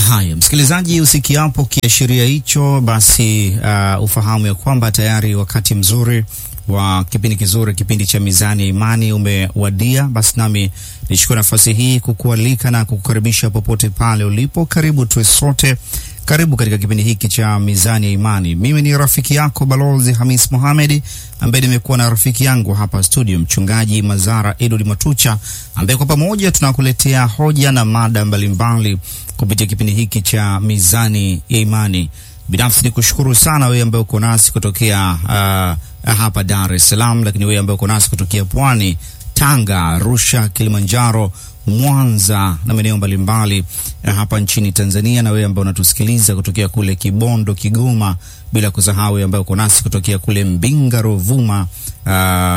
Haya, msikilizaji, usikiapo kiashiria hicho, basi uh, ufahamu ya kwamba tayari wakati mzuri wa kipindi kizuri, kipindi cha Mizani ya Imani umewadia. Basi nami nichukue nafasi hii kukualika na kukukaribisha popote pale ulipo. Karibu tuwe sote, karibu katika kipindi hiki cha Mizani ya Imani. Mimi ni rafiki yako Balozi Hamis Mohamed, ambaye nimekuwa na rafiki yangu hapa studio, Mchungaji Mazara Edward Matucha, ambaye kwa pamoja tunakuletea hoja na mada mbalimbali kupitia kipindi hiki cha Mizani ya Imani. Binafsi ni kushukuru sana wewe ambaye uko nasi kutokea uh, hapa Dar es Salaam, lakini wewe ambaye uko nasi kutokea Pwani, Tanga, Arusha, Kilimanjaro, Mwanza na maeneo mbalimbali uh, hapa nchini Tanzania, na wewe ambaye unatusikiliza kutokea kule Kibondo, Kigoma, bila kusahau wewe ambaye uko nasi kutokea kule Mbinga, Ruvuma uh,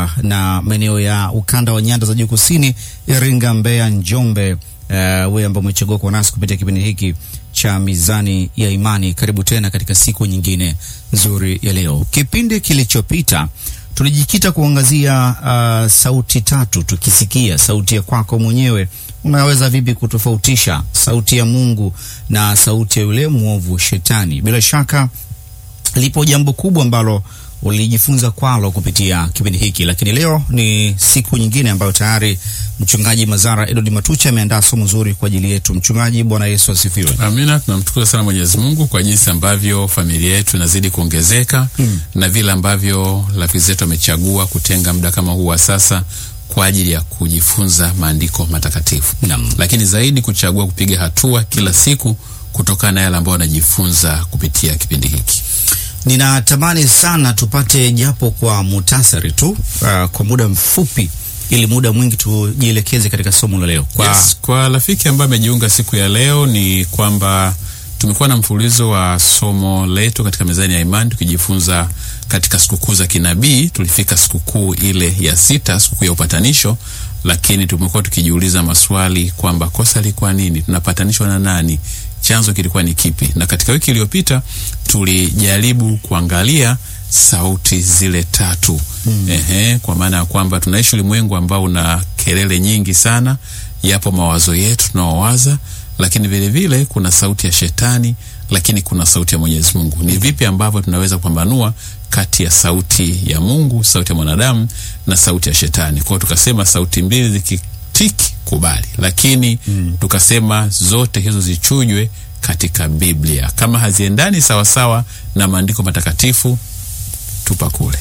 na maeneo ya ukanda wa nyanda za juu kusini, Iringa, Mbeya, Njombe. Uh, wewe ambao umechagua kuwa nasi kupitia kipindi hiki cha Mizani ya Imani, karibu tena katika siku nyingine nzuri ya leo. Kipindi kilichopita tulijikita kuangazia uh, sauti tatu, tukisikia sauti ya kwako mwenyewe, unaweza vipi kutofautisha sauti ya Mungu na sauti ya yule mwovu Shetani? Bila shaka lipo jambo kubwa ambalo ulijifunza kwalo kupitia kipindi hiki, lakini leo ni siku nyingine ambayo tayari mchungaji Mazara Edward Matucha ameandaa somo zuri kwa ajili yetu. Mchungaji, Bwana Yesu asifiwe. Amina. Tunamshukuru sana Mwenyezi Mungu kwa jinsi ambavyo familia yetu inazidi kuongezeka mm, na vile ambavyo rafiki zetu wamechagua kutenga muda kama huu wa sasa kwa ajili ya kujifunza maandiko matakatifu Naam. lakini zaidi kuchagua kupiga hatua kila siku kutokana na yale ambayo wanajifunza kupitia kipindi hiki. Ninatamani sana tupate japo kwa mutasari tu, uh, kwa muda mfupi, ili muda mwingi tujielekeze katika somo la leo. Kwa Yes, kwa rafiki ambaye amejiunga siku ya leo ni kwamba tumekuwa na mfululizo wa somo letu katika mezani ya imani tukijifunza katika sikukuu za kinabii. Tulifika sikukuu ile ya sita, sikukuu ya upatanisho, lakini tumekuwa tukijiuliza maswali kwamba kosa lilikuwa nini, tunapatanishwa na nani, chanzo kilikuwa ni kipi? Na katika wiki iliyopita tulijaribu kuangalia sauti zile tatu mm. Ehe, kwa maana ya kwamba tunaishi ulimwengu ambao una kelele nyingi sana. Yapo mawazo yetu tunaowaza, lakini vile vile kuna sauti ya shetani, lakini kuna sauti ya Mwenyezi Mungu. Ni vipi ambavyo tunaweza kupambanua kati ya sauti ya Mungu, sauti ya mwanadamu na sauti ya shetani? Kwa hiyo tukasema sauti mbili zikitiki kubali, lakini mm. tukasema zote hizo zichujwe katika Biblia. Kama haziendani sawasawa na maandiko matakatifu, tupa kule,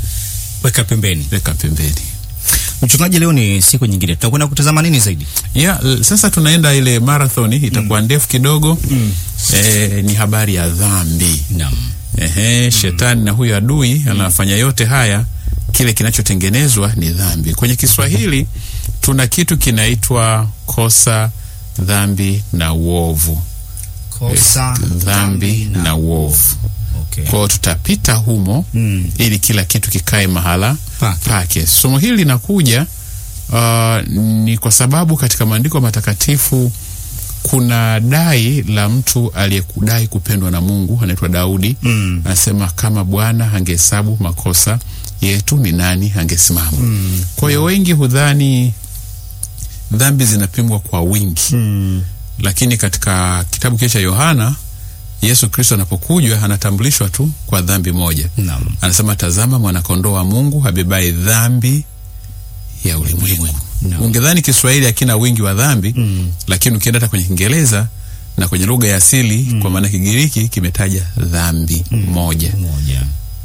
weka pembeni. weka pembeni. Mchungaji, leo ni siku nyingine, tunakwenda kutazama nini zaidi? Yeah, l- sasa tunaenda ile marathoni itakuwa ndefu kidogo. Eh, ni habari ya dhambi. Naam. Ehe, shetani na huyo adui anafanya yote haya, kile kinachotengenezwa ni dhambi. Kwenye Kiswahili tuna kitu kinaitwa kosa, dhambi na uovu. Kosa, Dhambi na uovu. Okay. Kwa hiyo tutapita humo Mm. ili kila kitu kikae mahala Pake. pake. Somo hili linakuja uh, ni kwa sababu katika maandiko matakatifu kuna dai la mtu aliyekudai kupendwa na Mungu anaitwa Daudi. Mm. Anasema kama Bwana angehesabu makosa yetu ni nani angesimama? Mm. Kwa hiyo wengi hudhani dhambi zinapimwa kwa wingi Mm. lakini katika kitabu kile cha Yohana Yesu Kristo anapokuja anatambulishwa tu kwa dhambi moja. Naam. Anasema, tazama mwanakondoo wa Mungu abebaye dhambi ya ulimwengu. Naam. Ungedhani Kiswahili hakina wingi wa dhambi Mm. lakini ukienda hata kwenye Kiingereza na kwenye lugha ya asili kwa maana Kigiriki kimetaja dhambi moja. Moja.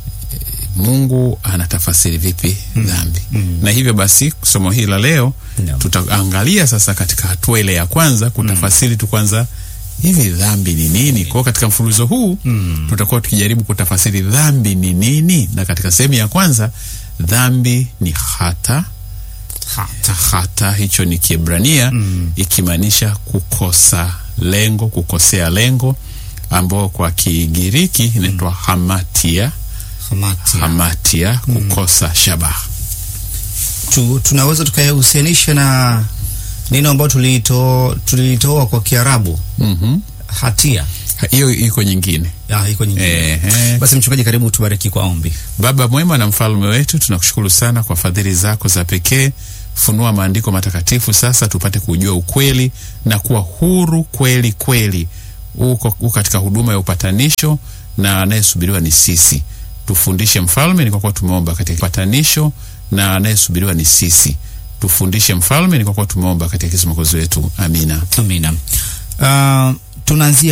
Mungu anatafasiri vipi dhambi? Na hivyo basi somo hili la leo Naam. tutaangalia sasa katika hatua ile ya kwanza kutafasiri tu kwanza hivi dhambi ni nini. Kwa hiyo katika mfululizo huu tutakuwa tukijaribu kutafasiri dhambi ni nini, na katika sehemu ya kwanza dhambi ni hata hata, hata hicho ni Kiebrania ikimaanisha kukosa lengo, kukosea lengo, ambao kwa Kigiriki inaitwa hamatia Hamatia. hamatia kukosa shabaha. Tu, tunaweza tukayahusianisha na neno ambalo tulito tulitoa kwa Kiarabu Mhm. hatia. Ha- Hiyo iko nyingine. Ah, iko nyingine. Ehe. Basi mchungaji, karibu tubariki kwa ombi. Baba mwema na mfalme wetu, tunakushukuru sana kwa fadhili zako za pekee. Funua maandiko matakatifu sasa, tupate kujua ukweli na kuwa huru kweli kweli uko uko katika huduma ya upatanisho na anayesubiriwa ni sisi. Tufundishe mfalme, ni kwa kuwa tumeomba katika upatanisho na anayesubiriwa ni sisi. Tufundishe mfalme, ni kwa kuwa tumeomba katika Kristo Mwokozi wetu. Amina. Amina. Uh, tunaanzia